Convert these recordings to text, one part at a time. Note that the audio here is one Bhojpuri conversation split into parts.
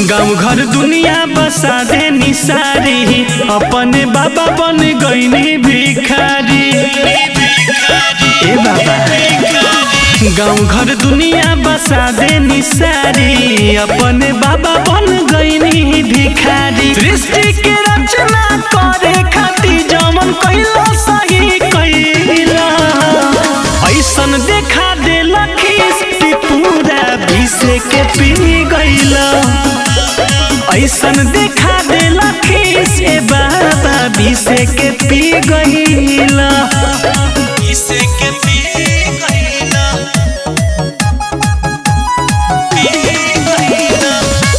गाँव घर दुनिया बसा दे निसारी अपने बाबा बन गईनी भिखारी ए बाबा गाँव घर दुनिया बसा दे निसारी अपने बाबा बन गईनी भिखारी सृष्टि के रचना करे खातिर जमन कैला सही कैला ऐसन देखा दे लखीस कि पूरा विषय के पी गईला ऐसन देखा दे लखीस ए बाबा विषय के पी गईला विषय के पी गईला पी गईला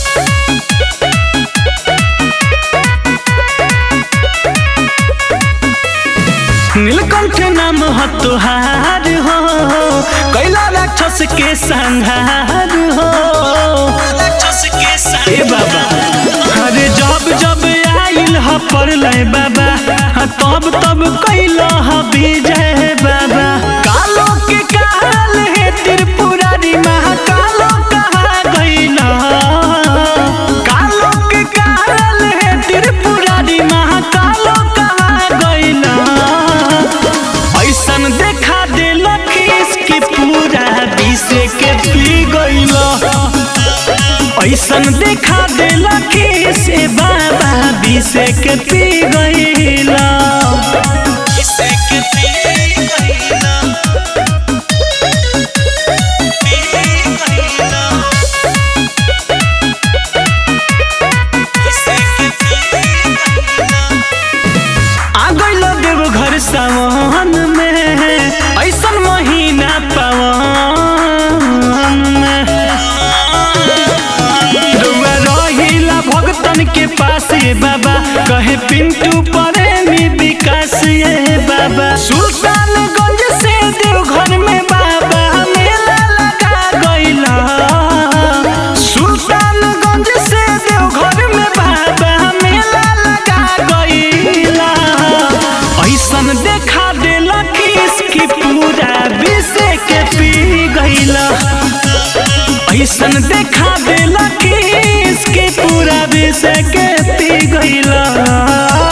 नीलकंठ नाम हो तुहार हो कैला राक्षस के संहार हो ए बाबा अरे जब जब आइल ह पड़ले बाबा हाँ, तब तब कैल ह विजय बाबा कालो के काल है त्रिपुरारी महाकालो कहा गइल कालो के काल है त्रिपुरारी महाकालो कहा गइल ऐसन देखा दे लखीस कि पूरा विषय के पी गइल ऐसन देखा दे लखीस ए बाबा विषय के पी गइल विषय के पी गइल पी गइल विषय के पी गइल आ गइल देव घर सावन में ऐसन महीना पवन में रउआ रहिला भगतन के पास ये बाबा कहे पिंटू प्रेमी विकास ये बाबा सुल्तानगंज से देवघर में बाबा मेला लगा गइला सुल्तानगंज से देवघर में बाबा मेला लगा गइला ऐसन देखा दे लखीस कि पूरा विषय के पी गइला ऐसन देखा दे लखीस कि पूरा विषय के पी गइला